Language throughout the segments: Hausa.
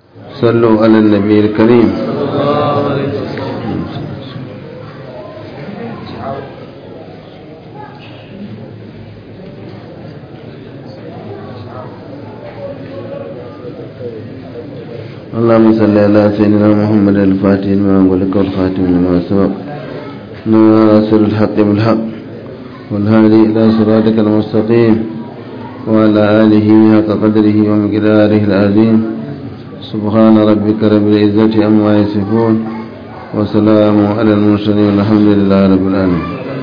صلوا على النبي الكريم اللهم صل على سيدنا محمد الفاتح لما أغلق والخاتم لما سبق ناصر الحق بالحق والهادي إلى صراطك المستقيم وعلى آله حق قدره ومقداره العظيم سبحان ربك رب العزة عما يصفون وسلام على المرسلين والحمد لله رب العالمين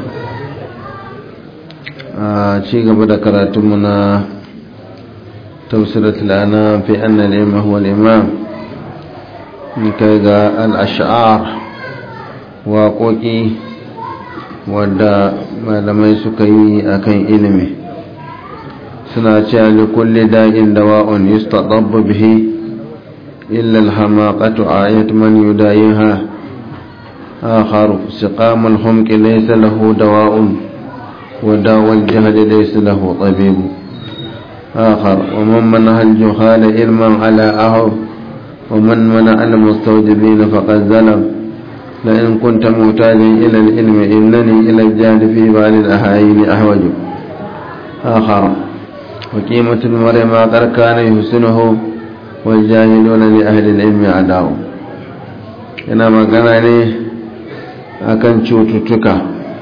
ci gaba da karatunmu na tafsiratul anam fi anna al-imam huwa al-imam kai ga al-ash'ar waƙoƙi wadda malamai suka yi akan ilimi suna cewa li kulli da'in dawa'un yustadabbu bihi illa al-hamaqatu ayat man yudayiha آخر سقام الحمق ليس له دواء وداوى الجهل ليس له طبيب آخر ومن منع الجهال علما على أهو ومن منع المستوجبين فقد ظلم لئن كنت محتاجا إلى العلم إنني إلى الجهل في بعض الأحايين أحوج آخر وقيمة المرء ما قد كان يحسنه والجاهلون لأهل العلم عداو ina magana ne akan cututtuka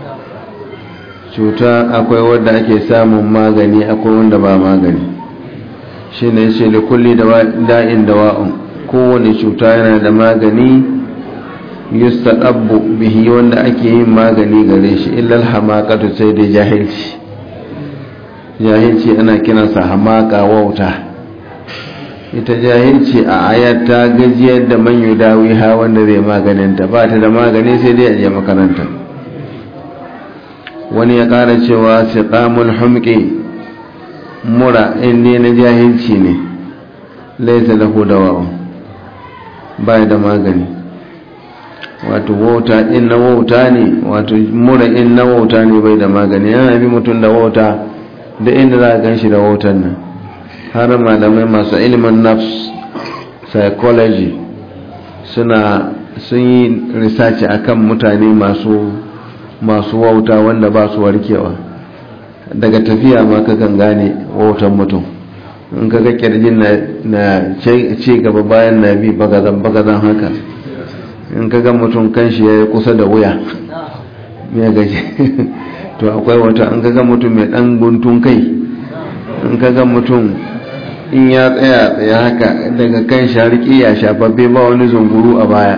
cuta akwai wadda ake samun magani akwai wanda ba magani shi ne shi da kulli da'in dawa'un kowane cuta yana da magani yustaqabbu bihi wanda ake yin magani gare shi illal hamaqatu sai da jahilci jahilci ana kiransa hamaka wauta ita jahilci a ayat ta gajiyar da man yudawi ha wanda zai maganinta ba ta da magani sai dai a je makaranta wani ya kara cewa siqamul humqi mura inda na jahilci ne laisa lahu dawa ba da magani wato wauta in na wauta ne wato mura in na wauta ne bai da magani yana bi mutum da wauta da inda za a gan shi da wautan nan har malamai masu ilimin nafs psychology suna sun yi research akan mutane masu masu wauta wanda ba su warkewa daga tafiya ma kakan gane wautan mutum in kaga kirjin na ci gaba bayan na bi bagazan bagazan haka in kaga mutum kanshi ya yi kusa da wuya mai gaji to akwai wata in kaga mutum mai dan guntun kai in kaga mutum in ya tsaya tsaye haka daga kan shariki ya shafaffe ba wani zunguru a baya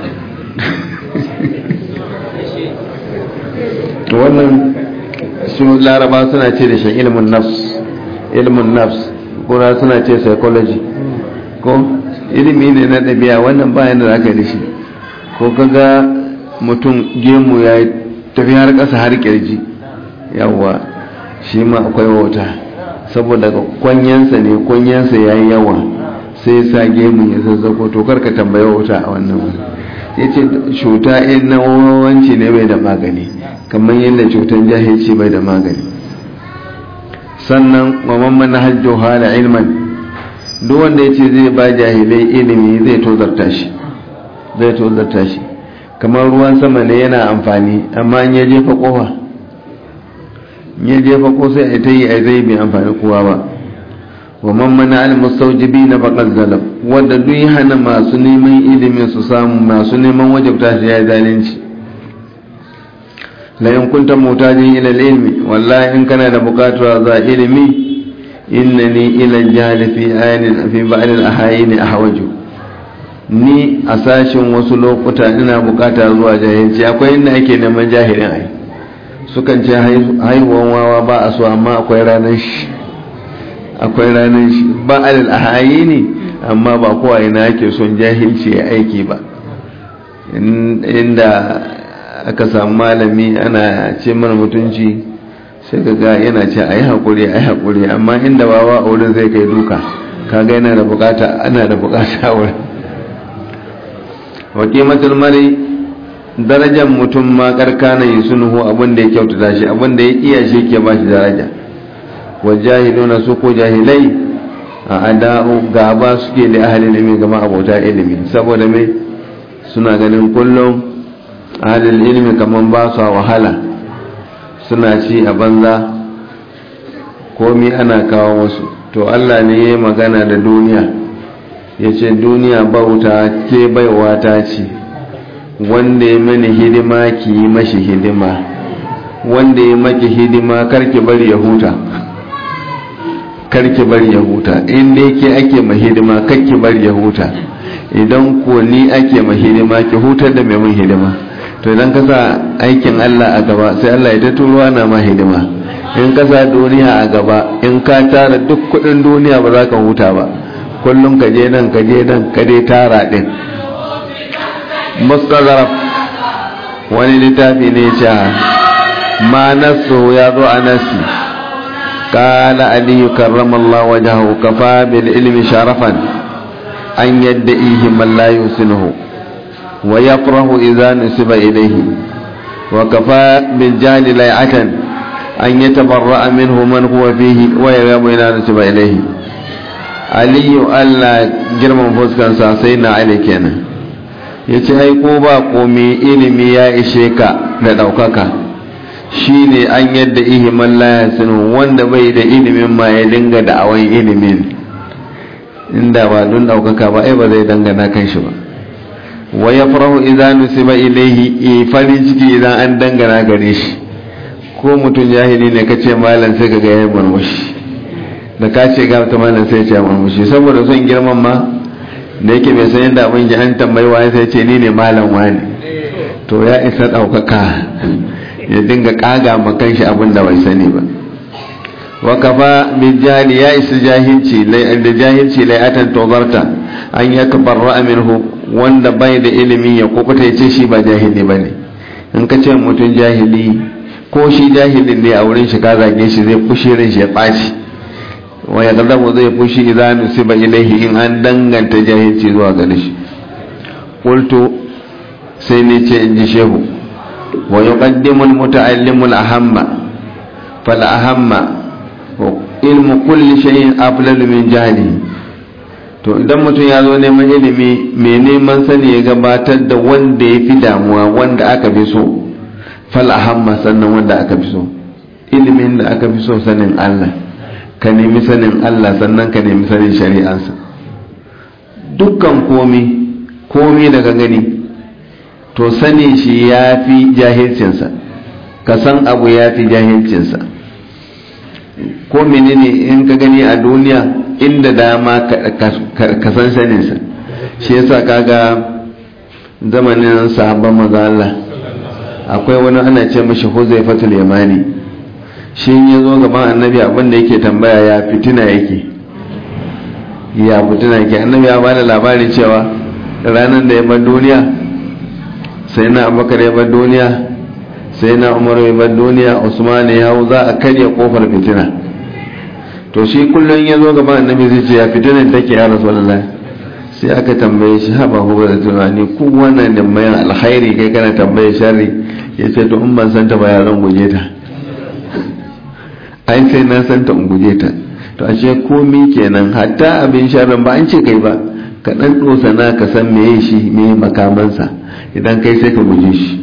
wannan su laraba suna ce da shi ilmin nafs ilmin nafs kuna suna ce psychology ko ilimi ne na ɗabi'a wannan bayan da aka da shi ko kaga mutum gemu ya tafi har ƙasa har ƙirji yawwa shi ma akwai wauta saboda kwanyansa ne kwanyansa ya yi yawa sai sa gemu ya zazzako to karka tambaya wauta a wannan wani ya ce cuta in na wawanci ne bai da magani kamar yadda cutar jahilci bai da magani sannan mamman na hajjo hala ilman duk wanda ya ce zai ba jahilai ilimi zai tozarta shi zai tozarta shi kamar ruwan sama ne yana amfani amma in ya jefa kofa ya jefa ko sai a ta yi a zai bai amfani kowa ba wa mammana al-mustawjibi na faqad zalam wanda duk ya hana masu neman ilimin su samu masu neman wajabta shi ya zalunci la in kunta mutajin ila ilmi wallahi in kana da bukatuwa za ilimi innani ila jahli fi ayanin fi ba'd al-ahayin ahwaju ni a sashin wasu lokuta ina bukata zuwa jahilci akwai inda ake neman jahilin ai sukan ce haihuwan wawa ba a so amma akwai ranar shi akwai ranar shi ba alal ahayi ne amma ba kowa ina ake son jahilci ya aiki ba inda aka samu malami ana ce mana mutunci sai ga ga yana ce a yi haƙuri a yi haƙuri amma inda wawa a wurin zai kai duka kaga yana da bukata ana da bukata a wurin wa kimatul mari darajar mutum ma karkana yi sunuhu abin da ya kyautata shi abin da ya iya shi ke ba shi daraja wa jahiluna su ko jahilai a ada'u gaba suke da ahalin ilimi gama abota ilimi saboda mai suna ganin kullum ahalin ilimi kamar ba su wahala suna ci a banza komi ana kawo wasu to allah ne ya magana da duniya ya ce duniya bauta ke baiwa ta ce wanda ya mani hidima ki yi mashi hidima wanda ya maki hidima karki bari ya huta karki bari ya huta in dai ke ake ma hidima karki bari ya huta idan ko ni ake ma hidima ki hutar da mai mun hidima to idan ka sa aikin Allah a gaba sai Allah ya ta turuwa na ma hidima in ka sa duniya a gaba in ka tara duk kudin duniya ba za ka huta ba kullum ka je nan ka je nan ka dai tara din mustazaraf wani littafi ne ce ma nasu ya zo a nasi قال علي كرم الله وجهه كفى بالعلم شرفا أن يدئيه من لا يحسنه ويفرح إذا نسب إليه وكفى بالجهل ليعة أن يتبرأ منه من هو فيه ويغاب إذا نسب إليه علي ألا جرم فسكن ساسينا عليك أنا yace ai ko ba komai ilimi ya ishe ka da ɗaukaka shi ne an yadda ihiman layasinu wanda bai da ilimin ma ya dinga da awon ilimin inda ba don daukaka ba ai ba zai dangana kan shi ba wa ya farahu idan nusiba ilaihi farin ciki idan an dangana gare shi ko mutum jahili ne kace malam sai kaga yayin murmushi da ka ce ga ta malam sai ya ce murmushi saboda son girman ma da yake bai san yadda abin ji an tambayi wani sai ce ni ne malam wani to ya isa daukaka ya dinga kaga makan shi abin da bai sani ba wa kafa min jahili ya isa jahilci da jahilci lai'atan tozarta an ya tabarra minhu wanda bai da ilimi ya kukuta ya ce shi ba jahili bane in ka ce mutum jahili ko shi jahilin ne a wurin shi ka zage shi zai fushi ran shi ya ɓaci wa ya gadabu zai fushi idan nusiba ilaihi in an danganta jahilci zuwa gare shi qultu sai ne ce in ji shehu ويقدم المتعلم الأهم فالأهم علم كل شيء أفضل من جهله to idan mutum ya zo neman ilimi mai neman sani ya gabatar da wanda ya fi damuwa wanda aka fi so fal ahamma sannan wanda aka fi so ilimin da aka fi so sanin Allah ka nemi sanin Allah sannan ka nemi sanin shari'ansa dukkan komi komi daga gani to sani shi ya fi jahilcinsa ka san abu ya fi jahilcinsa ko menene in ka gani a duniya inda dama ka san saninsa shi yasa kaga zamanin sahabban maza Allah akwai wani ana ce mashi huzaifatul yamani shi ya zo gaban annabi abinda yake tambaya ya fitina yake ya fitina yake annabi ya bada labarin cewa ranar da ya bar duniya sai na abubakar ya bar duniya sai na umar ya bar duniya usman ya hau za a karya kofar fitina to shi kullum ya zo gaban annabi zai ce ya fitinan take ya rasulullah sai aka tambaye shi haba hu da tunani ku wannan da mai alkhairi kai kana tambaye sharri ya ce to in ban san ta ba ya zan guje ta ai sai na san ta in guje ta to ashe komi kenan hatta abin sharrin ba an ce kai ba ka dan dosa na ka san meye shi meye makamansa idan kai sai ka guje shi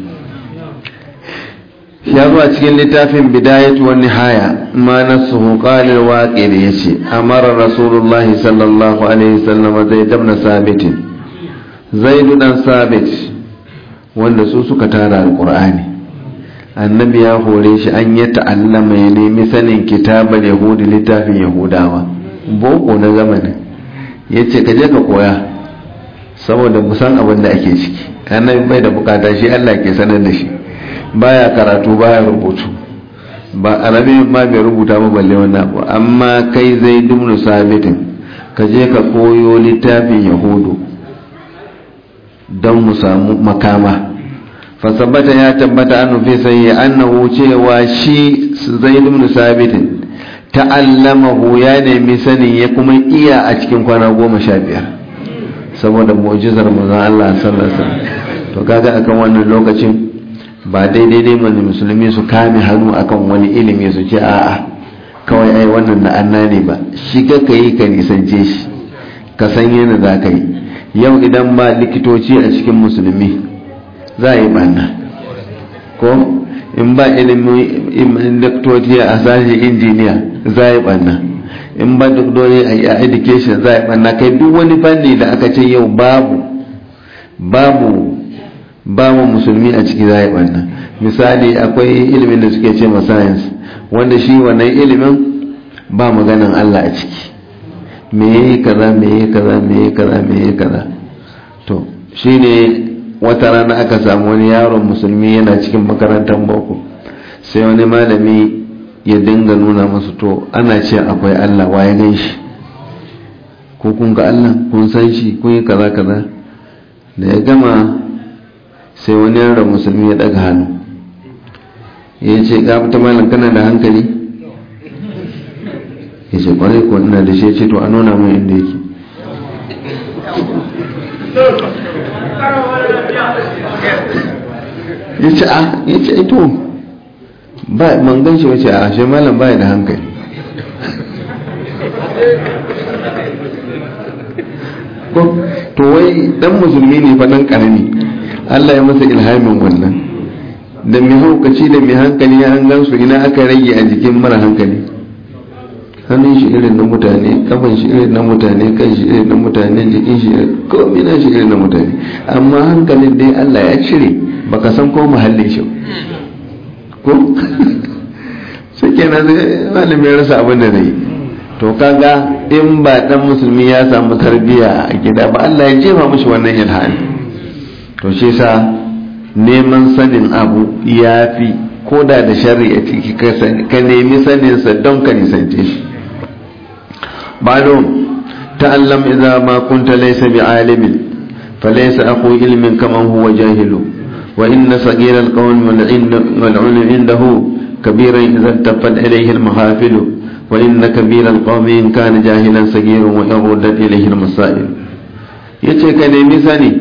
ya zo a cikin littafin bidayatu wa nihaya ma nasuhu qala al-waqi da yace amara rasulullah sallallahu alaihi wasallam zai dabna sabit zaid dan sabit wanda su suka tara alqur'ani annabi ya hore shi an yi ta'allama ya nemi sanin kitabar yahudi littafin yahudawa boko na zamanin yace ka je ka koya saboda musan abin da ake ciki annabi bai da bukata shi Allah ke sanar da shi baya karatu baya rubutu ba arabi ma bai rubuta ba balle wannan abu amma kai zai dumnu sabitin ka je ka koyo littafin yahudu don mu samu makama fasabata ya tabbata an fi sai annahu cewa shi zai dumnu sabitin ta'allamahu ya nemi sanin ya kuma iya a cikin kwana goma sha biyar saboda mu'jizar manzon Allah sallallahu alaihi wasallam to kaga akan wannan lokacin ba daidai dai mana musulmi su kame hannu akan wani ilimi su ce a'a kawai ai wannan na anna ne ba shiga ka yi ka nisance shi ka san yana za ka yi yau idan ba likitoci a cikin musulmi za a yi banna ko in ba ilimin likitoci a sashen injiniya za a yi banna in ba doktori a education za a yi banna kai duk wani fanni da aka ce yau babu babu babu musulmi a ciki za a yi banna misali akwai ilimin da suke ce ma science wanda shi wannan ilimin ba maganan Allah a ciki me yi kaza me yi kaza me yi kaza me yi kaza to shine wata rana aka samu wani yaron musulmi yana cikin makarantar boko sai wani malami ya dinga nuna masu to ana ce akwai Allah waye gan shi ko kun ga Allah kun san shi kun yi kaza kaza da ya gama sai wani yaron musulmi ya daga hannu ya ce ga ta malam kana da hankali ya ce kwarai ko ina da shi ce to a nuna mai inda yake ya ce a ya ce ito ba man gan shi wace a shi malam baya da hankali to wai dan musulmi ne fa dan karami Allah ya masa ilhamin wannan da mai haukaci da mai hankali ya an gansu ina aka rage a jikin mara hankali hannun shi irin na mutane kafan shi irin na mutane kan shi irin na mutane jikin shi komai na shi irin na mutane amma hankalin dai Allah ya cire baka san ko muhallin shi ko sai kenan sai malamin rasa abin da zai to kaga in ba dan musulmi ya samu tarbiyya a gida ba Allah ya jefa mishi wannan ilhani to shi sa neman sanin abu ya fi koda da sharri a ciki ka nemi saninsa don ka nisance shi بعد تعلم إذا ما كنت ليس بعالم فليس أخو علم كمن هو جاهل وإن صغير القوم والعلم عنده كبيرا إذا التفت إليه المحافل وإن كبير القوم إن كان جاهلا صغير وإن ردت إليه المسائل yace ka nemi sani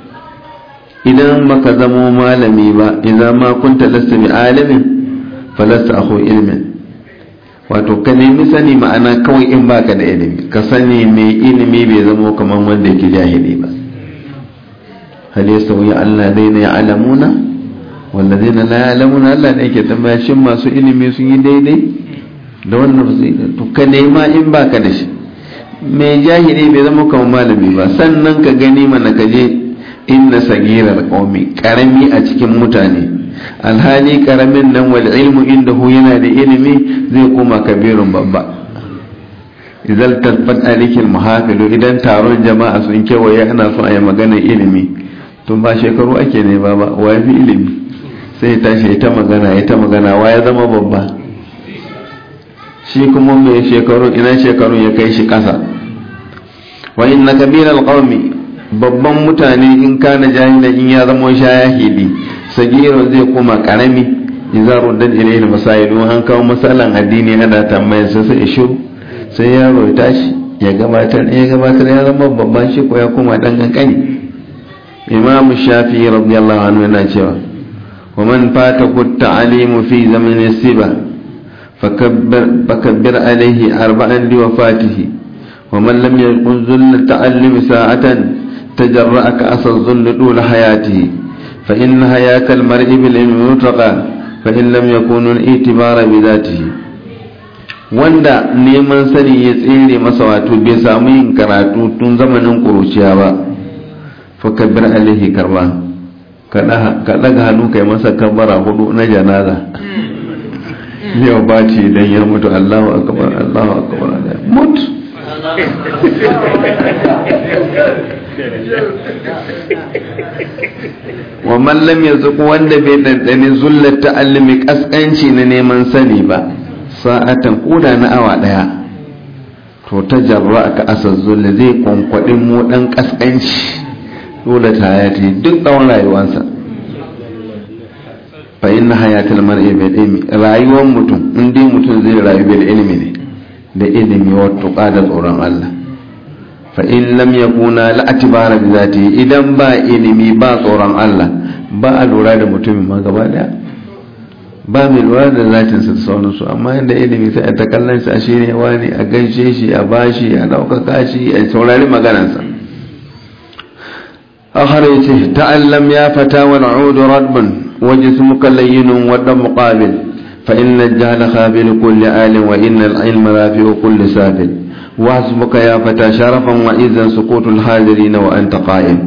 idan baka zamo malami ba idan ma kunta lasta bi alimin falasta akhu ilmin wato ka nemi sani ma'ana kawai in baka da ilimi ka sani mai ilimi bai zama kamar wanda yake jahili ba hal yastawi Allah daina ya'lamuna walladheena la ya'lamuna Allah ne yake tambaya shin masu ilimi sun yi daidai da wannan ba to ka nema in baka da shi mai jahili bai zama kamar malami ba sannan ka gani mana ka je inna sagirar qaumi karami a cikin mutane alhali karamin nan wal ilmu indahu yana da ilimi zai koma kabirun babba idan tarfat alikil muhafilu idan taron jama'a sun kewaye ana so a yi maganar ilimi tun ba shekaru ake ne ba wa fi ilimi sai tashi ta magana ya ta magana wa ya zama babba shi kuma mai shekaru ina shekaru ya kai shi kasa wa inna kabiral qaumi babban mutane in kana jahilan in ya zama shayahili sagiro zai kuma karami idza ruddat ilayhi masailu an kawo masalan addini ana tambayar sa sai shiru sai yaro ya tashi ya gabatar ya gabatar ya zama babban shi ko ya kuma dan kankani imam shafi radiyallahu anhu yana cewa wa man fata kut ta'limu fi zaman siba fakabbir fakabbir alayhi arba'an li wafatihi wa man lam yakun zull ta'allum sa'atan tajarra'a ka asal zull dul hayatihi فإن حياة المرء بالعلم مطلقا فإن لم يكون الاعتبار بذاته wanda neman sani ya tsere masa wato bai samu yin karatu tun zamanin ƙuruciya ba fakabbir alaihi karba ka ɗaga hannu kai masa kabbara hudu na janaza yau ba ce idan ya mutu allahu akbar allahu akbar mut wa mallam ya zuku wanda bai ɗanɗani zullar ta'allumi ƙasƙanci na neman sani ba sa'atan koda na awa ɗaya to ta jarra ka asar zulla zai kwankwaɗin mu ɗan ƙasƙanci dole ta hayati duk tsawon rayuwarsa fa inna hayatul mar'i bil ilmi rayuwar mutum in dai mutum zai rayu bil ilmi ne da ilimi wa tuqa da tsoron Allah fa in lam yakuna la atibara bi zati idan ba ilimi ba tsoron Allah ba a lura da mutumin ma gaba daya ba mai lura da zatinsa da sauransu amma inda ilimi sai a ta kallon shi a shirya wani a gaishe shi a bashi a ɗaukaka shi a saurari maganarsa akhar yace ta'allam ya fata wal udu radban wa jismuka layyinun wa dam qabil fa inna al-jahla khabil kulli alin wa inna al-ilma rafi'u kulli sabil wa hasbuka ya fata sharafan wa izzan suqutul hadirin wa anta qa'im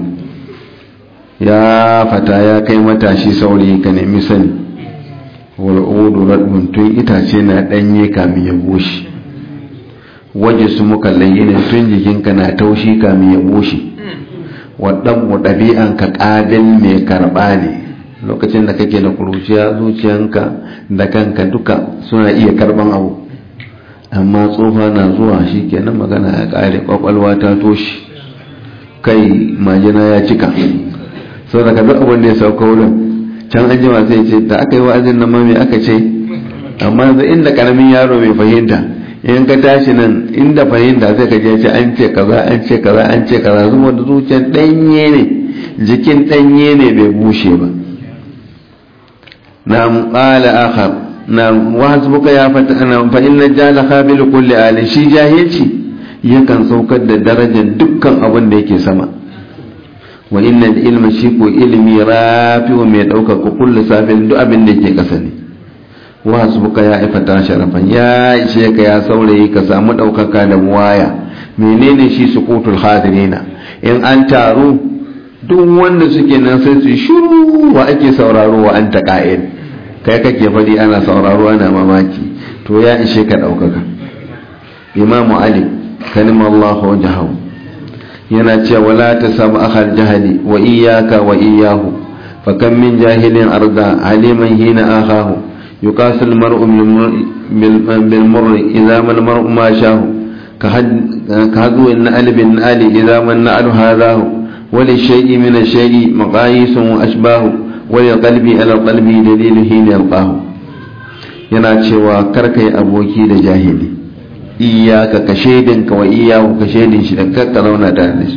ya fata ya kai matashi saurayi ka nemi sani wal'udu radbun tun itace na ɗanye kamin ya bushe waje su muka layyinin tun jikinka na taushi kamin ya bushe waɗanmu ɗabi'an ka ƙabil mai karɓa ne lokacin da kake da kuruciya zuciyanka da kanka duka suna iya karɓan abu amma tsofa na zuwa shi kenan magana ya ƙare ƙwaƙwalwa ta toshi kai majina ya cika sau da ka duk abin da ya sauka wurin can an jima sai ce da aka yi wa'azin nan ma me aka ce amma yanzu inda karamin yaro mai fahimta in ka tashi nan inda fahimta sai ka je ce an ce kaza an ce kaza an ce kaza zuwa da zuciyar danye ne jikin danye ne bai bushe ba na qala akhar na wahasbuka ya fata ana fa inna jala qabil kulli ali shi jahilci yakan saukar da darajar dukkan abin da yake sama wa inna ilma shi ko ilimi rafi'u mai ɗaukaka kullu safin duk abin da ke ƙasa ne wa hasbuka ya ifata sharafan ya ishe ka ya saurayi ka samu ɗaukaka da waya menene shi sukutul hadirina in an taru duk wanda suke nan sai su shiru wa ake sauraro wa an taqa'id kai kake fadi ana sauraro ana mamaki to ya ishe ka ɗaukaka imamu ali kalimallahu wajahu yana cewa wala ta samu akhal jahali wa iyaka wa iyahu fa kam min jahilin arda haliman hina akahu yuqasu al mar'u bil murri idza ma al mar'u ma shahu ka hadu in al bin ali idza man na'al hadahu wa li shay'i min al shay'i maqayis wa ashbahu wa li qalbi ala qalbi dalil hina yalqahu yana cewa karkai aboki da jahili iyaka ka shaidin ka wa iyahu ka shaidin shi da kakka zauna tare da shi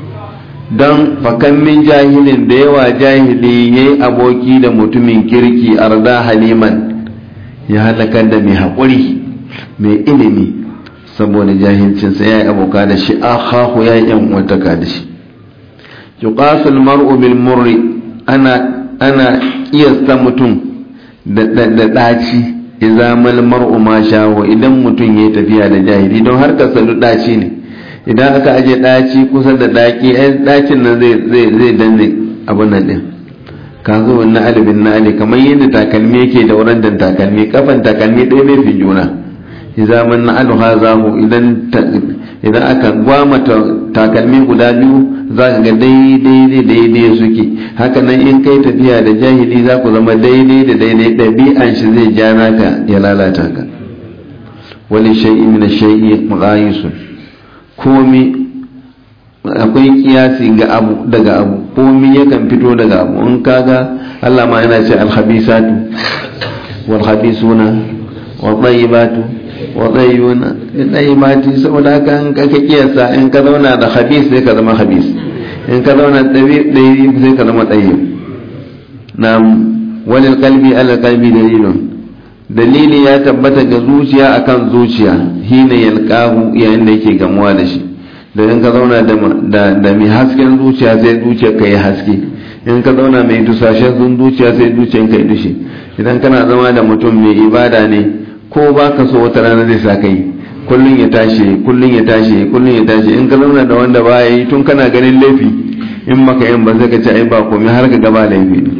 don fakan min jahilin da yawa jahili ya yi aboki da mutumin kirki arda haliman ya halakar da mai haƙuri mai ilimi saboda jahilcinsa ya yi aboka da shi akhahu ya yi yan wataka da shi yuqasul mar'u bil murri ana ana kiyasta mutum da ɗaci idza mal mar'u ma shawo idan mutum yayi tafiya da jahili don har ka salu daci ne idan aka aje daci kusa da daki ai dacin nan zai zai zai danne abun nan din ka zo wannan alibin na ali kamar yadda takalmi yake da wurin dan takalmi kafan takalmi ɗaya bai fi juna idza man na'alu hazahu idan idan aka gwama takalmi guda biyu za ka ga daidai daidai suke haka nan in kai tafiya da jahili za ku zama daidai da daidai ɗabi'an shi zai ja naka ya lalata ka wani shai'i min shai'i mughayisun komi akwai kiyasi ga abu daga abu komi yakan fito daga abu in kaga Allah ma yana ce alhabisatu wal habisuna wal tayyibatu wa tayyibuna tayyibati saboda haka in ka kiyasa in ka zauna da habis sai ka zama habis in ka zauna ɗaya sai ka zama ɗaya na wani kalbi ala kalbi dalilun dalili ya tabbata ga zuciya akan zuciya hina yalqahu yayin da yake gamuwa da shi da in ka zauna da mai hasken zuciya sai zuciya ka yi haske in ka zauna mai dusashen sun zuciya sai zuciyan ka yi dushe idan kana zama da mutum mai ibada ne ko ba ka so wata rana zai sa ka yi kullum ya tashi kullum ya tashi kullum ya tashi in ka zauna da wanda ba ya yi tun kana ganin laifi in maka yin ba zai ka ci ai ba komai har ka gaba laifi ne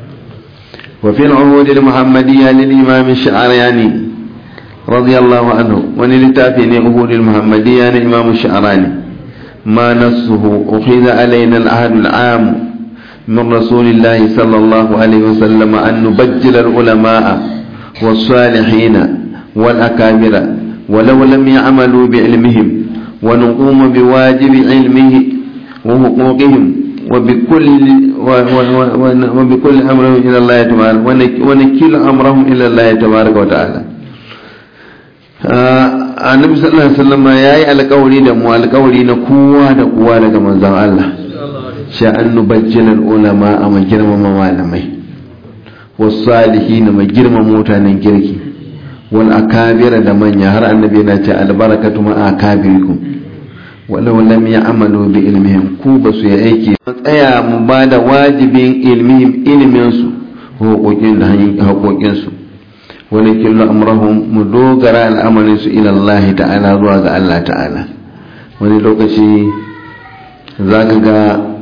wa fi al-uhud al-muhammadiyya lil imam ash-sha'rani radiyallahu anhu wani littafi ne uhud al-muhammadiyya na imam ash-sha'rani ma nasuhu ukhidha alaina al-ahd al-am من رسول الله صلى الله عليه وسلم أن نبجل العلماء والصالحين والأكابر ولو لم يعملوا بعلمهم ونقوم بواجب علمه وحقوقهم وبكل وبكل امرهم الى الله تبارك ونكل امرهم الى الله تبارك وتعالى annabi sallallahu alaihi wasallam yayi alƙawari da mu alƙawari na kowa da kowa daga manzon Allah sha an nubajjilal ulama a girmama malamai wasu salihi na mai girma mutanen kirki wal akabira da manya har annabi yana ce albarakatu ma akabirikum walau lam ya'malu bi ilmihim ku ba su yi aiki tsaya mu ba da wajibin ilmihim ilmin su haƙoƙin da haƙoƙin su wani killu amrahum mu dogara al'amarin su ila Allah ta'ala zuwa ga Allah ta'ala wani lokaci zaka ga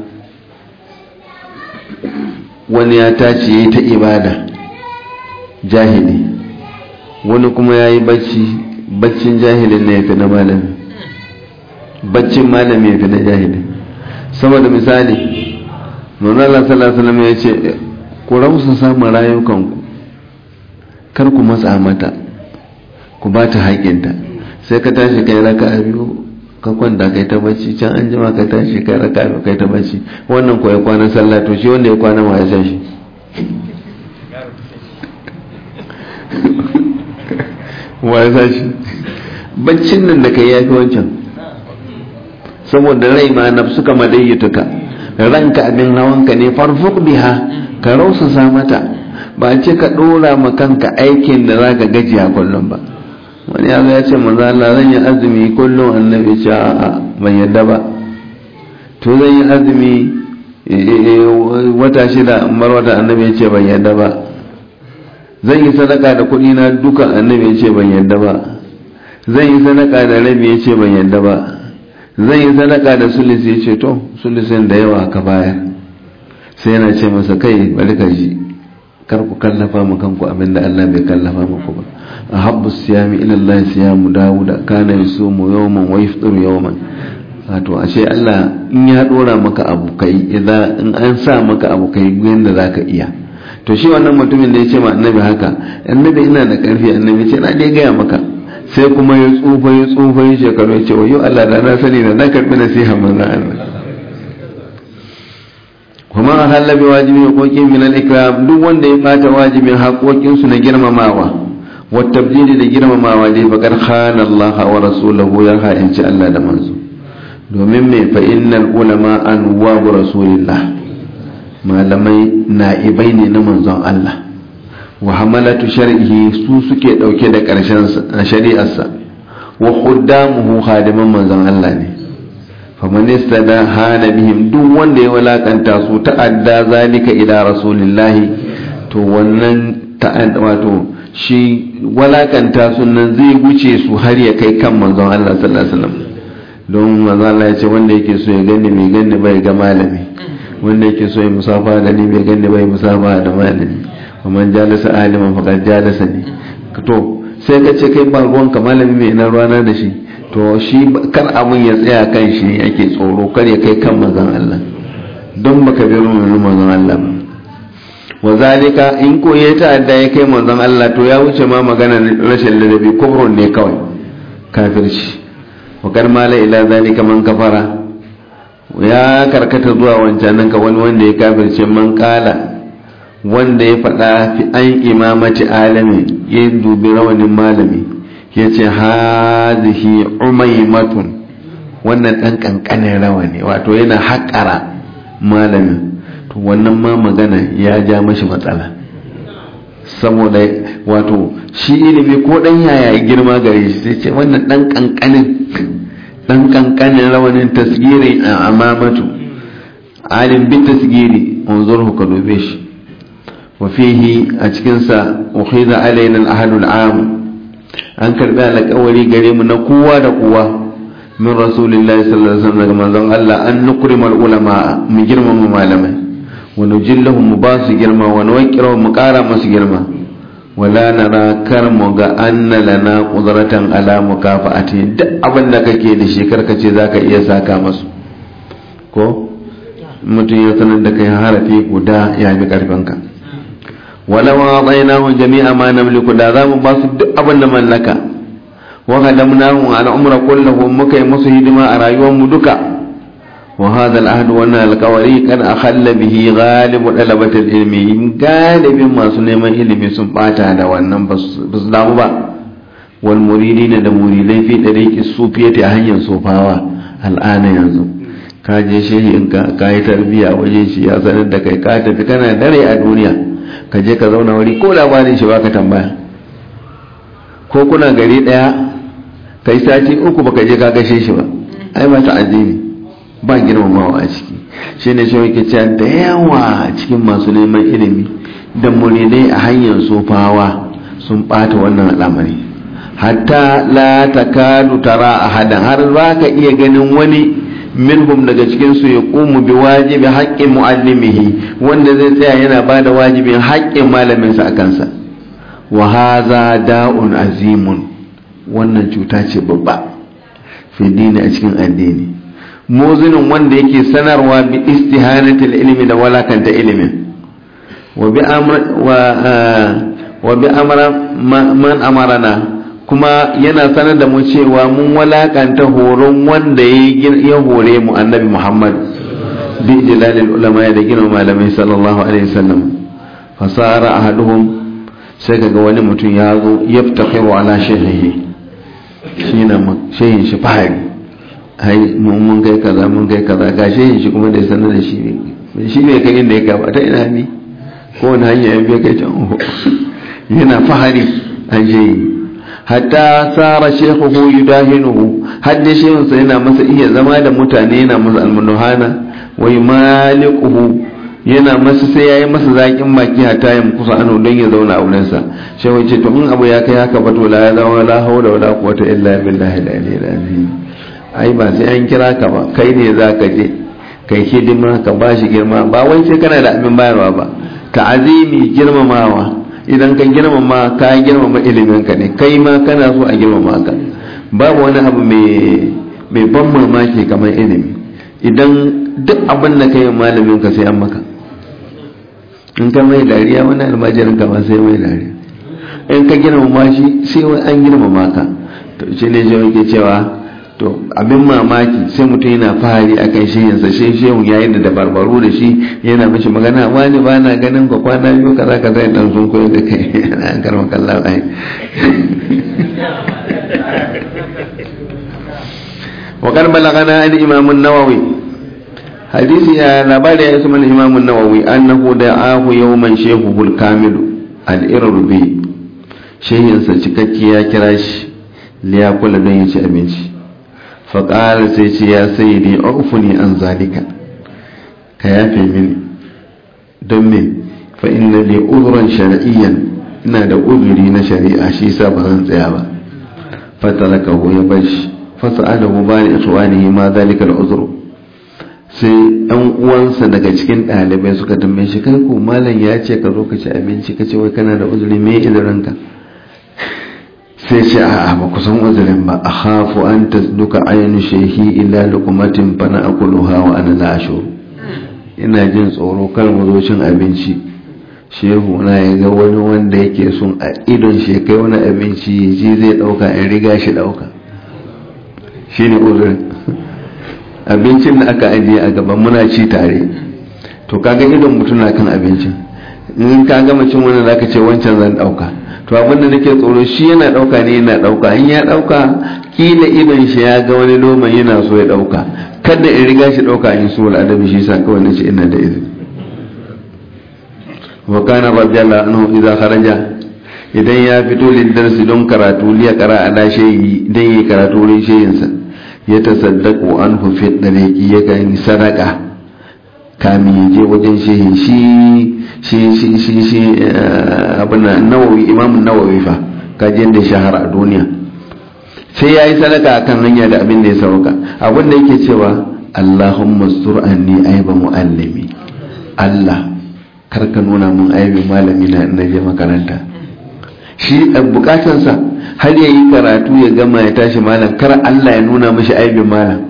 wani ya tashi yayi ta ibada jahili wani kuma yayi bacci baccin jahilin ne yafi na malami baccin malami yafi na jahili saboda misali manzala sallallahu alaihi ya ce ku rausa samun rayukanku kar ku matsa mata ku ba ta haƙinta sai ka tashi kai raka a biyu ka kwanta kai ta bacci can an jima ka tashi kai raka a biyu kai ta bacci wannan ko ya kwana sallah to shi wanda ya kwana ma ya san shi wa ya san shi baccin nan da kai ya fi wancan saboda rai ma nafsu kama dayyatuka ranka abin hawanka ne farfuk biha ka rausasa mata ba ce ka dora ma kanka aikin da zaka gajiya kullum ba wani yazo ya ce manzo Allah zan yi azumi kullum annabi ce a'a ban yadda ba to zan yi azumi wata shida mar wata annabi ya ce ban yadda ba zan yi sadaka da kuɗi na duka annabi ya ce ban yadda ba zan yi sadaka da rabi ya ce ban yadda ba zan yi sadaka da sulisi ya ce to sulisin da yawa ka bayar sai yana ce masa kai bari ka ji kar ku kallafa mu kanku abinda Allah bai kallafa muku ba ahabbu siyami ila Allah siyamu Dawuda kana yusumu yawman wa yafṭiru yawman wato ashe Allah in ya dora maka abu kai idan in an sa maka abu kai yanda zaka iya to shi wannan mutumin da ya ce ma annabi haka annabi ina da karfi annabi ce na dai gaya maka sai kuma ya tsufa ya tsufa ya shekaru ya ce wayo Allah da na sani da na karbi nasiha manzo Allah kuma a halabi wajibin haƙoƙin min al-ikram duk wanda ya bata wajibin haƙoƙin su na girmamawa wa tabdili da girmamawa dai bakar khana Allah wa rasulahu ya ha'inci Allah da manzo domin me fa innal ulama an wa rasulillah malamai na'ibai ne na manzon Allah wa hamalatu shar'ihi su suke dauke da karshen shari'arsa wa khuddamuhu khadiman manzon Allah ne faman istada hana bihim duk wanda ya walakanta su ta'adda zalika ila rasulillahi to wannan ta'adda wato shi walakanta su nan zai wuce su har ya kai kan manzon Allah sallallahu alaihi wasallam don manzon Allah ya ce wanda yake so ya gani mai gani bai ga malami wanda yake so ya musafa da ni bai gani bai musafa da malami ومن جالس عالما فقد جالسني to sai ka ce kai ba ruwanka malami mai ina ruwana da shi to shi kar abun ya tsaya kan shi ake tsoro kar ya kai kan manzon Allah don baka bi ruwan manzon Allah ba wa zalika in ko ya ta'adda ya kai manzon Allah to ya wuce ma magana rashin ladabi kufrun ne kawai kafirci wa kar mala ila zalika man kafara ya karkata zuwa wancan nan ka wani wanda ya kafirce man kala wanda ya faɗa fi an imamati alami ya dubi rawanin malami ya ce hazihi umaimatun wannan ɗan ƙanƙanin rawani wato yana haƙara malamin to wannan ma magana ya ja mashi matsala saboda wato shi ilimi ko ɗan yaya girma gare shi sai ce wannan ɗan ƙanƙanin ɗan ƙanƙanin rawanin tasgiri a amamatu alim bi tasgiri unzurhu ka dube shi وفيه أتكنسا أخذ علينا الأهل العام an karbi alƙawari gare mu na kowa da kowa min rasulillahi sallallahu alaihi wasallam daga manzon Allah an nukrimal ulama mu girmama malamai wa nujillahum mu ba su girma wa nuwaqqira mu ƙara masu girma wala nara kar mu ga anna lana qudratan ala mukafa'ati duk abin da kake da shi karka ce zaka iya saka masu ko mutum ya sanar da kai harafi guda ya bi karfinka wala wa adainahu jami'a ma namliku da zamu ba su duk abin da mallaka wa qadamnahu ala umra kullahu muka yi musu hidima a rayuwar mu duka wa hadha al-ahd wa al-qawari kan akhalla bihi ghalib talabat al-ilmi galibin masu neman ilimi sun bata da wannan ba su damu ba wal muridina da muridai fi dariqi sufiyati a hanyar sofawa al'ana yanzu ka je shehi in ka yi tarbiya waje shi ya sanar da kai ka tafi kana dare a duniya ka je ka zauna wuri ko labarin shi baka tambaya ko kuna gari daya kai sati uku baka je ka gashe shi ba ai ba ta azimi ba girmamawa a ciki shi ne shi yake cewa da yawa cikin masu neman ilimi da muridai a hanyar sofawa sun bata wannan al'amari hatta la takadu tara ahadan har za ka iya ganin wani minhum daga cikin su ya kumu bi wajibi haƙƙin muallimihi wanda zai tsaya yana ba da wajibin haƙƙin malaminsa a kansa wa haza da'un azimun wannan cuta ce babba fi dini a cikin addini muzinin wanda yake sanarwa bi istihanatil ilmi da walakanta ilimin wa bi amra wa bi amra man amarana kuma yana sanar da mu cewa mun walakanta horon wanda ya hore mu annabi Muhammad bi jilalil ulama da gina malamai sallallahu alaihi wasallam fasara ahaduhum sai kaga wani mutum ya zo yaftakhiru ala shehihi shi na shehin shi fahari hai mun kai kaza mun kai kaza ga shehin shi kuma da sanar da shi ne shi ne kai inda ya gaba ta ina ne ko wani hanya ya biya kai can yana fahari an shehi hatta sara shekuhu yudahinuhu hadda shehunsa yana masa iya zama da mutane yana masa almunuhana wai malikuhu yana masa sai ya yi masa zaƙin baki hatta ya kusa ano don ya zauna a wurinsa shehu ce to in abu ya kai haka ba to la ya zama la haula wala quwwata illa billahi al-aliyyil azim ai ba sai an kira ka ba kai ne za ka je kai hidima ka bashi girma ba wai sai kana da abin bayarwa ba ta'azimi girmamawa idan ka girmama ka girmama iliminka ne kai ma kana so a girmama ka babu wani abu mai ban mamaki kamar ilimi idan duk abin da ka yi malamin ka sai an maka in ka mai dariya wani almajirin ka ma sai mai dariya in ka girmama shi sai an girmama ka to shi ne shi yake cewa to abin mamaki sai mutum yana fahari a kan shehinsa shi shehun yayin da dabarbaru da shi yana mashi magana wani ba na ganin ka kwana biyu kaza kaza ya dan sun koyo da kai an karma kallon ai wa kan balagana an imam an-nawawi hadisi ya labari ya isma imam an-nawawi annahu da'ahu yawman shehuhul kamil al-irbi shehinsa cikakke ya kira shi liya kula don ya ci abinci faƙarar sai ce ya sai ne ofuni an zalika ka yafe mini don me fa inna li uzuran shari'iyyan ina da uzuri na shari'a shi sa ba zan tsaya ba fatalaka hu ya bar shi fasa'alahu ba ni ikhwanihi ma zalika al-uzru sai ɗan uwansa daga cikin ɗalibai suka tambaye shi kai ko malam ya ce ka zo ka ci abinci ka ce wai kana da uzuri me izirinka sai ce a ba ku san uzurin ba a hafu an ta duka ainihin shehi ila lukumatin fana akuluha wa ana lasho ina jin tsoro kar mu zo cin abinci shehu na ya ga wani wanda yake sun a idon shi kai wani abinci ya ji zai dauka in riga shi dauka shi ne uzurin abincin da aka ajiye a gaban muna ci tare to kaga idon mutum na kan abincin in ka gama cin wani zaka ce wancan zan dauka to abinda nake tsoro shi yana dauka ne yana dauka in ya dauka kila idon shi ya ga wani loman yana so ya dauka kada in riga shi dauka in so adabi shi sa kawai nace ina da izini wa kana radiyallahu anhu idza kharaja idan ya fito lidarsi don karatu liya qara ala shay'i dan yi karatu wurin shayin sa ya tasaddaqu anhu fi dariqi ya kan sadaka kamin je wajen shehin shi shi shi shi shi abin nawawi imam nawawi fa kajin da shahara a duniya sai ya yi sadaka akan hanya da abin da ya sauka abin da yake cewa allahumma sur anni aiba muallimi allah kar ka nuna mun aibin malami na na je makaranta shi bukatansa har ya yi karatu ya gama ya tashi malam kar allah ya nuna mashi aibin malam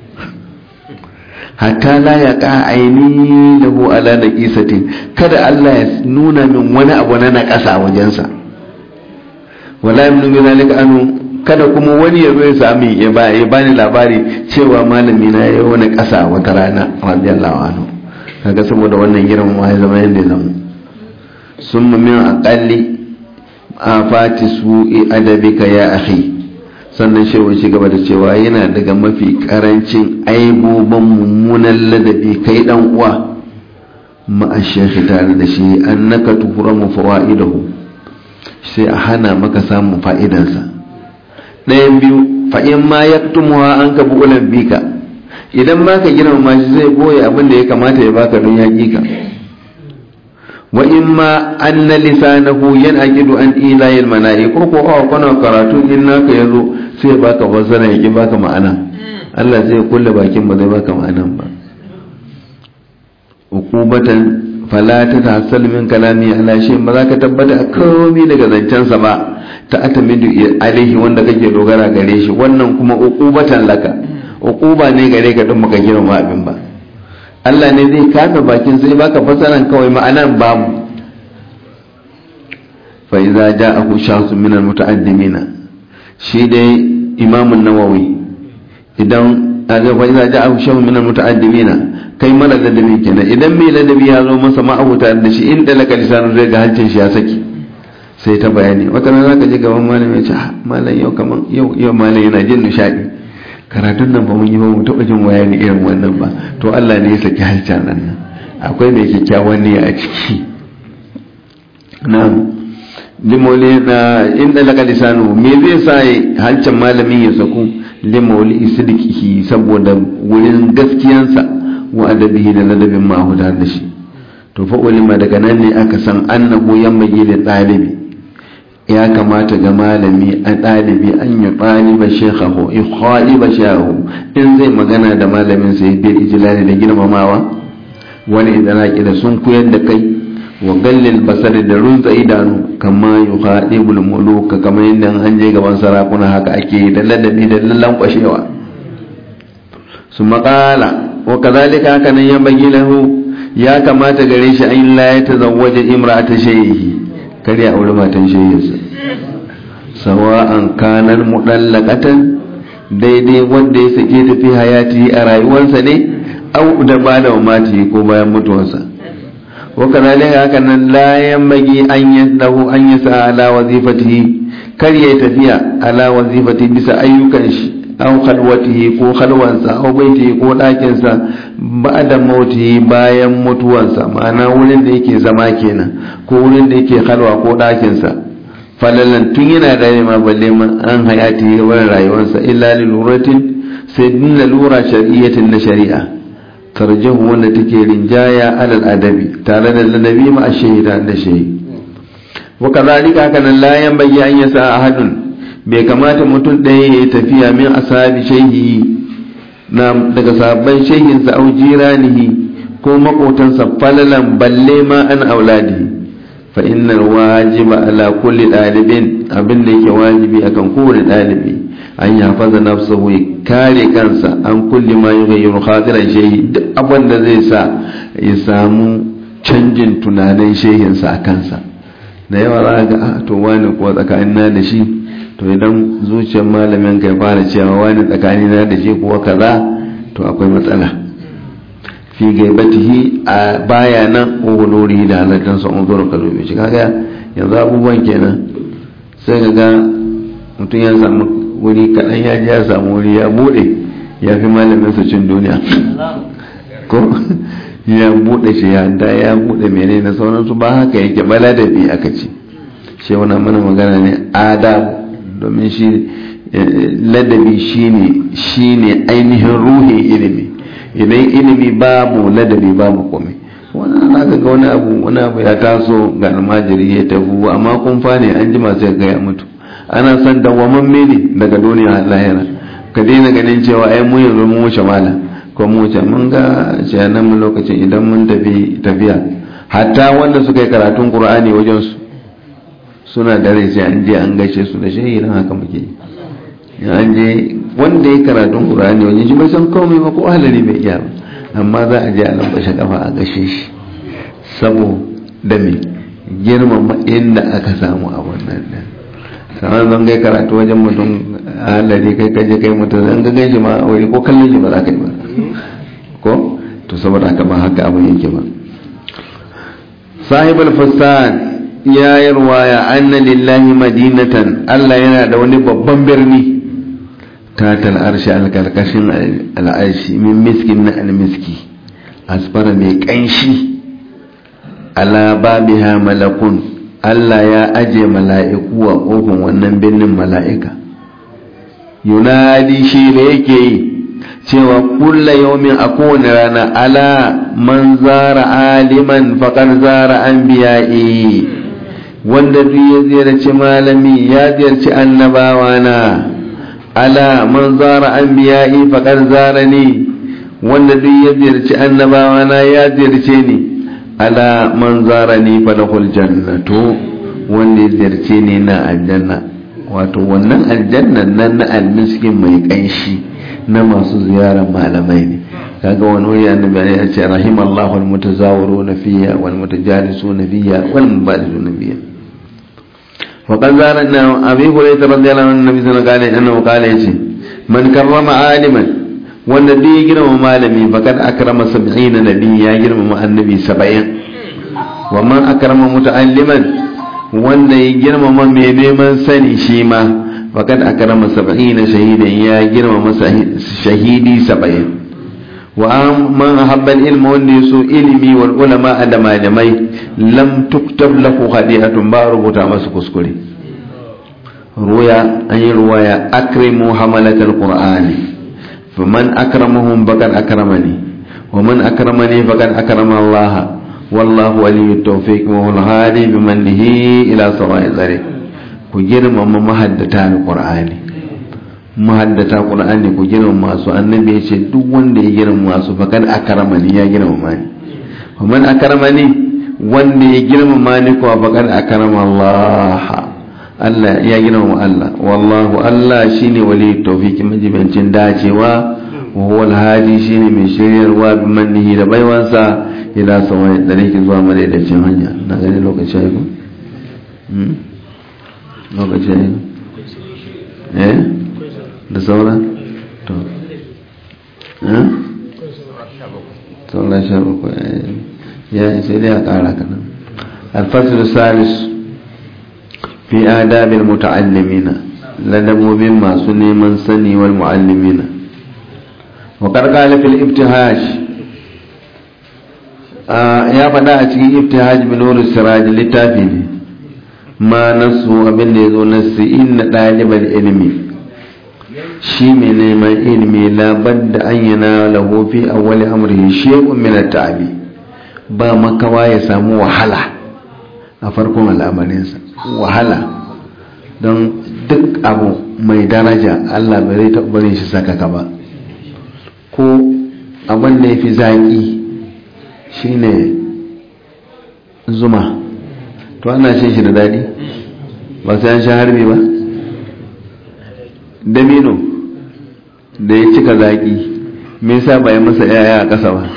hatta la ya ka aini lahu ala da kisatin kada Allah ya nuna min wani abu na na ƙasa a wajensa wala yamnu min zalika anu kada kuma wani ya zo ya sami ya ba ya bani labari cewa malami na yayi wani ƙasa wata rana radiyallahu anhu kaga saboda wannan girman ma ya zama yanda ya zama summa min aqalli afati su'i adabika ya akhi sannan shewa shi gaba da cewa yana daga mafi karancin aibobin mummunan ladabi kai dan uwa ma'a shekhi tare da shi annaka tuhramu fawaidahu sai a hana maka samun fa'idansa ɗayan biyu fa'in ma yaktumuha an ka bu'ulan bika idan ma ka girmama shi zai boye abin da ya kamata ya baka don yaƙi ka wa in ma anna lisanahu yanaqidu an ilayil mana'i ko ko a kana karatu in naka yazo sai baka fasara yaki baka ma'ana Allah zai kulle bakin ba zai baka ma'anan ba ukubatan fala ta tahassal min kalami ala shay ba za ka tabbata komai daga zancensa ba ta atamidu alaihi wanda kake dogara gare shi wannan kuma ukubatan laka ukuba ne gare ka don baka girma abin ba Allah ne zai kame bakin sai baka fasaran kawai ma'anan babu fa idza ja'ahu shakhsun min al-muta'addimina shi dai Imam an-Nawawi idan aga fa idza ja'ahu shakhsun min al-muta'addimina kai mara ladabi kenan idan mai ladabi ya zo masa ma'abuta da shi inda laka lisanu zai ga hancin shi ya saki sai ta bayani wata rana zaka je gaban malami ya ce malam yau kaman yau yau malam yana jin nishadi karatun nan ba mun yi ba mu taɓa jin bayani irin wannan ba to Allah ne ya saki halcan nan akwai mai kyakkyawan ne a ciki na limoli na inda laka lisanu me zai sa halcan malamin ya saku limoli sidqihi saboda wurin gaskiyansa wa adabihi da ladabin ma'ahuda da shi to fa ulima daga nan ne aka san annahu yamma da ɗalibi ya kamata ga malami a ɗalibi an yi ɗaliba shekhahu ikhwaliba shahu in zai magana da malamin sai bil ijlali da girmamawa wani idan da sun koyar da kai wa gallil basari da runza idanu kama yuhadibul muluka kamar yadda an je gaban sarakuna haka ake da ladabi da lallan kwashewa su maƙala wa kazalika haka nan ya bagi lahu ya kamata gare shi an la ya tazawwaja imra'ata shayhi kar ya aure matan shehinsa sawa'an kanar mudallaqatan daidai wanda ya sake ta fi hayati a rayuwarsa ne au da ba da mati ko bayan mutuwarsa wa kazalika haka nan la yambagi an yadahu an yasa ala wazifatihi kar ya tafiya ala wazifati bisa ayyukan shi aw khalwatihi ko khalwansa aw baitihi ko ɗakinsa ba'da mautihi bayan mutuwansa ma'ana wurin da yake zama kenan ko wurin da yake khalwa ko ɗakinsa falalan tun yana da ma balle man an hayati wurin rayuwarsa illa liluratin sai din lura shari'atin na shari'a tarjahu wanda take rinjaya alal adabi tare da ladabi ma ashhida da shayi wa kadhalika haka nan la yanbaghi an yasa ahadun bai kamata mutum ɗaya ya yi tafiya min asabi shehi na daga sabon shehinsa au jiranihi ko makotansa falalan balle ma an auladi fa innal wajiba ala kulli ɗalibin abin da yake wajibi akan kowane ɗalibi an ya faza nafsahu ya kare kansa an kulli ma yughayyiru khatiran shehi duk abin da zai sa ya samu canjin tunanin shehinsa a kansa da yawa za ga a to wani kuwa tsakanin na da shi to idan zuciyar malamin kai fara cewa wani tsakani na da shi kuwa kaza to akwai matsala fi gaibatihi a baya nan ugulori da halittar sa unzuru ka zobe shi kaga yanzu abubuwan kenan sai ka ga mutum ya samu wuri kaɗan ya ji ya samu wuri ya buɗe ya fi malamin su cin duniya ko ya buɗe shi ya da ya buɗe mene na sauransu ba haka yake bala da bi aka ce shi wani mana magana ne adabu domin shi ladabi shine shine ainihin ruhin ilimi idan ilimi babu ladabi babu komai wannan aka ga wani abu wani abu ya taso ga almajiri ya tafi amma kun fane an jima sai ga ya mutu ana son dawwamamme ne daga duniya lahira ka daina ganin cewa ai mu yanzu mun wuce mala ko mu wuce mun ga shayanan mu lokacin idan mun tafi tafiya hatta wanda suka yi karatun qur'ani wajen su suna da rai sai an je an gaishe su da shehi nan haka muke yi an je wanda ya karatun qur'ani wajen shi bai san komai ba ko halari bai iya ba amma za a je a lambashe kafa a gashe shi saboda me girmama inda aka samu a wannan din sanar zan gai karatu wajen mutum a halari kai kaje kai mutum zan ga gaishe ma a wuri ko kallon shi ba za ka yi ba ko to saboda haka ba haka abin yake ba sahibul fasad ya yi ruwaya anna lillahi madinatan Allah yana da wani babban birni tatal arshi alkarkashin al'arshi min miskin na almiski asfara mai kanshi ala babiha malakun Allah ya aje mala'iku a kofin wannan birnin mala'ika yunadi shi da yake yi cewa kulla yaumin a kowane rana ala man zara aliman faƙar zara an biya'i wanda duk ya ziyarci malami ya ziyarci annabawa na ala man zara an biya'i faƙar zara ne wanda duk ya ziyarci annabawa na ya ziyarce ni ala man zara ni falahul jannatu wanda ya ziyarce ni na aljanna wato wannan aljannan nan na almiskin mai ƙanshi na masu ziyarar malamai ne kaga wani wuri annabi ya ce rahimallahu almutazawiruna fiya wal mutajalisuna fiya wal mubalisuna fiya wa qad zarana abi hurairah radiyallahu anhu nabi sallallahu alaihi wasallam kale yace man karrama aliman wanda duk ya girmama malami faqad akrama 70 nabi ya girmama annabi 70 wa man akrama muta'alliman wanda ya girmama mai neman sani shi ma faƙad a karama saba'ina shahidan ya girmama shahidi saba'in wa man habbal ilma wanda ya so ilimi wal ulama da malamai lam tuktab lahu hadi'atun ba rubuta masa kuskure ruya an yi ruwaya akrimu hamalatal qur'ani faman akramahum faqad akramani wa man akramani faqad akrama Allah wallahu waliyut tawfiq wa huwal hadi bimannihi ila sawa'i tariq ku girmama mahaddata alqur'ani mahaddata qur'ani ku girmama su annabi ya ce duk wanda ya girmama su faqad akramani ya girmama ni wa man akramani wanda ya girmama ni ko faqad akrama Allah Allah ya girmama Allah wallahu Allah shine wali tawfiki majibancin dacewa wa huwa alhadi shine mai shiryarwa bi mannihi da baiwansa ila sawai da nake zuwa madaidaicin hanya na gani lokaci ya ko lokaci ya eh da saura to eh saura sha bakwai ya sai dai a kara kanan alfasul salis fi adabil muta'allimina ladabobin masu neman sani wal mu'allimina wa qarqala fil ibtihaj ya faɗa a cikin ibtihaj bin nur siraj littafi ne ma nasu abin da yazo nasu inna dalibal ilmi shi mai neman ilmi labar da an yana lahu fi awwali amrihi shay'un min at-ta'bi ba makawa ya samu wahala a farkon al'amarinsa wahala don duk abu mai daraja Allah bai zai taɓa barin shi sakaka ba ko abin da ya fi zaƙi shine zuma to ana shan shi da daɗi ba sai an sha harbi ba damino da ya cika zaƙi me yasa ba ya masa yaya a ƙasa ba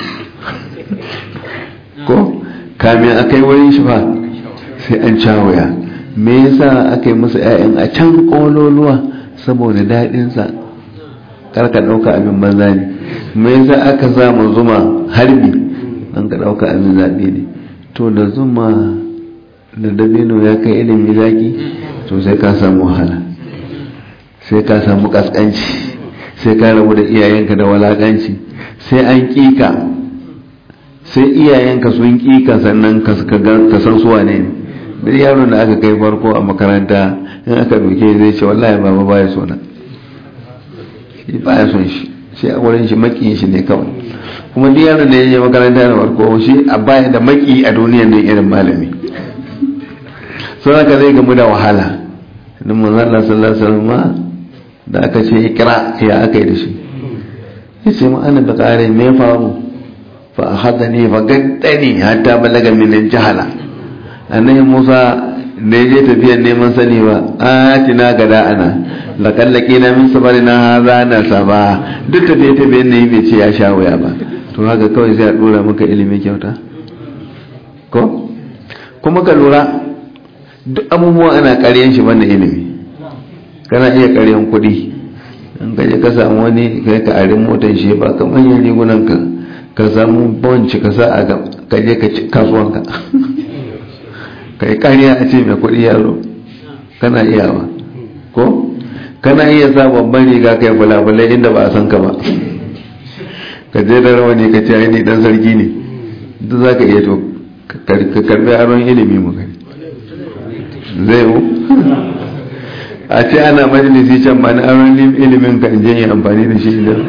ko kamin a kai wurin shi fa sai an cawaya me yasa aka yi masa 'ya'yan a can ƙololuwa saboda daɗinsa karka ɗauka abin banza ne me yasa aka samu zuma harbi don ka ɗauka abin zaɓe ne to da zuma da dabino ya kai ilimi zaki to sai ka samu wahala sai ka samu ƙasƙanci sai ka rabu da iyayenka da walaƙanci sai an ƙika sai iyayenka sun ƙika sannan ka san suwa ne ne duk yaron da aka kai farko a makaranta in aka doke zai ce wallahi baba baya so na shi baya son shi shi a wurin shi makiyin shi ne kawai kuma duk yaron da ya je makaranta da farko shi a baya da maki a duniyar nan irin malami sun haka zai gamu da wahala don manzan Allah sallallahu alaihi wasallam da aka ce ikra ya aka yi da shi ya ce ma'ana da kare me faru fa ahadani fa gaddani hatta balaga min jahala annabi Musa da ya je tafiyar neman sani ba atina gada ana lakallake na min sabarina haza na saba duk tafiye tafiyen ne bai ce ya sha wuya ba to haka kawai sai a dora maka ilimi kyauta ko kuma ka lura duk abubuwa ana karyan shi banda ilimi kana iya karyan kuɗi in ka je ka samu wani kai ka arin motar shi ba ka manyan rigunan ka ka samu bonci ka sa a ka je ka ci kasuwanka ka yi kariya a ce mai kuɗi yaro kana iyawa ko kana iya sa babban riga kai fulafulai inda ba a san ka ba ka je da rawani ka ce ni dan sarki ne duk za ka iya to ka karbi aron ilimi mu gani zai mu a ce ana majalisi can ba na aron ilimin ka je yi amfani da shi da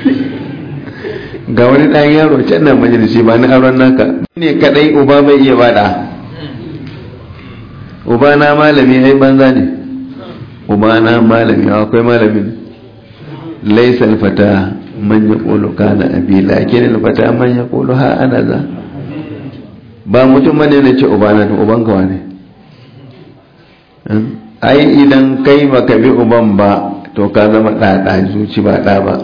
ga wani ɗan yaro can na majalisi ba na aron naka ne kadai uba bai iya bada uba na malami ai banza ne uba na malami akwai malamin laisa alfata man yaqulu kana abi lakin alfata man yaqulu ha ana za ba mutum bane ne ce uba na uban ka wane ai idan kai baka bi uban ba to ka zama ɗaɗa zuci ba ɗa ba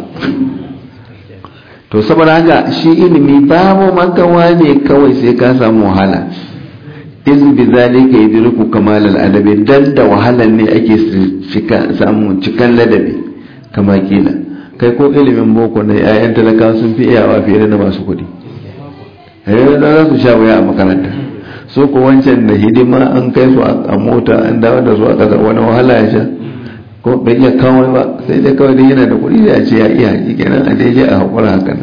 to saboda haka shi ilimi babu makawa ne kawai sai ka samu wahala iz bi zalika yudriku kamal al adabi dan da wahalan ne ake samu cikan ladabi kama kila kai ko ilimin boko na yayan talakawa sun fi iyawa fiye da masu kuɗi yayin da za su sha wuya a makaranta so ko wancan da hidima an kai su a mota an dawo da su a ƙasa wani wahala ya sha ko bai iya kawai ba sai dai kawai dai yana da kuɗi da ya ce ya iya haƙi kenan a daidai a haƙura hakan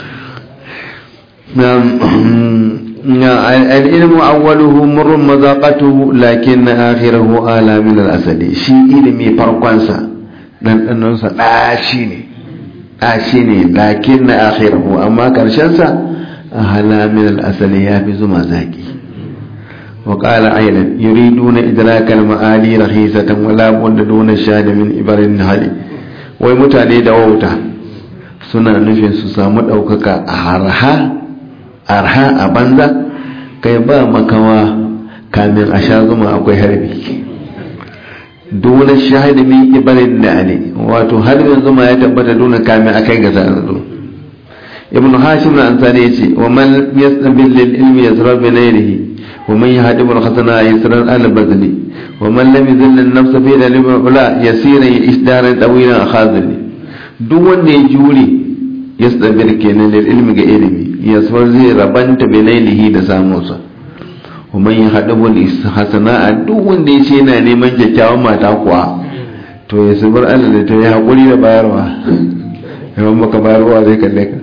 العلم أوله مر مذاقته لكن آخره آلا من الأسد شي علمي فرقانسا dan ɗannansa ɗashi ne ɗashi ne lakin na akhirahu amma ƙarshensa a halamin al'asali ya fi zuma zaƙi wa ƙala ailan yuridu na idrakal ma'ali rahisatan wala bunda duna shada min ibarin hali wai mutane da wauta suna nufin su samu ɗaukaka a harha arha a banza kai ba makawa kamin a sha zuma akwai harbi dole shahidi min ibarin da ne wato harbin zuma ya tabbata dole kamin a kai ga zanzu ibn hashim na ansari ya ce wa man yastabil lil ilmi yasra bi ghayrihi wa man yahdibu al hasana yasra al badli wa man lam yuzil an nafsa fi dalil ula yasira isdaran tawilan akhazili duk wanda ya jure yastabil kenan lil ilmi ga ilimi yasfar zai rabanta bilailihi da samunsa kuma yin haɗabul hasana a duk wanda ya ce yana neman kyakkyawan mata kuwa to ya sabar Allah da ta yi haƙuri da bayarwa yawan maka bayarwa zai kalle ka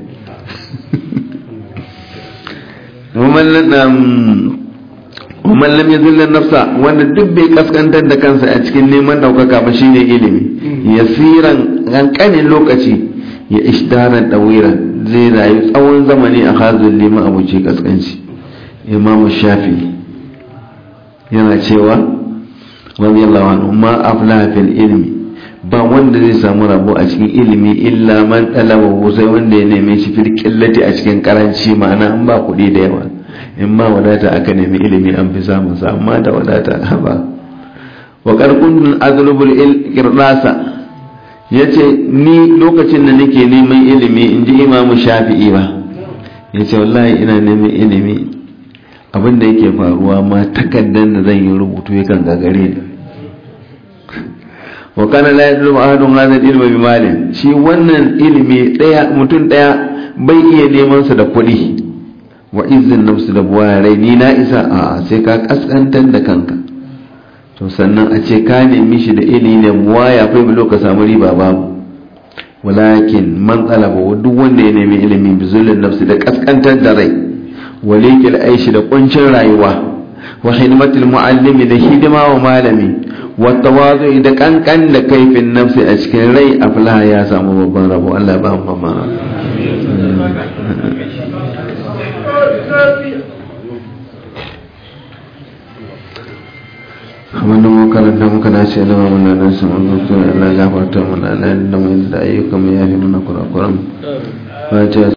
Umar lam yazillan nafsa wanda duk bai kaskantar da kansa a cikin neman ɗaukaka ba shine ilimi yasiran ƙanƙanin lokaci ya ishdaran ɗawiran zai rayu tsawon zamani a hazin lima abuci kaskanci imamu shafi yana cewa radiyallahu anhu ma aflaha fil ilmi ba wanda zai samu rabo a cikin ilimi illa man talaba sai wanda ya neme shi fil qillati a cikin karanci ma'ana an ba kuɗi da yawa in ma wadata aka nemi ilimi an fi samun sa amma da wadata ba wa qarqun azlubul irdasa ya ce ni lokacin da nake neman ilimi in ji imamu shafi'i ba ya ce wallahi ina neman ilimi abinda yake faruwa ma takaddan da zan yi rubutu yakan gagare ni wa kana la yadlu ahadun hadha al-ilma bi malin shi wannan ilimi daya mutum daya bai iya neman sa da kuɗi wa izzin nafsu da buwarai ni na isa a sai ka kaskantar da kanka to sannan a ce ka nemi shi da ilimi ne buwaya kai bilo ka samu riba babu walakin man talaba duk wanda ya nemi ilimi bi zulun nafsi da kaskantar da rai walikil aishi da kuncin rayuwa wa hidimatul muallimi da hidima wa malami wa tawazu da kankan da kaifin nafsi a cikin rai aflaha ya samu babban rabo Allah ba mu babban abinda mu karanta muka dace da mu na nan sun Allah ya gafarta mana Allah da mu da ayyukan mu yafi mana kurakuran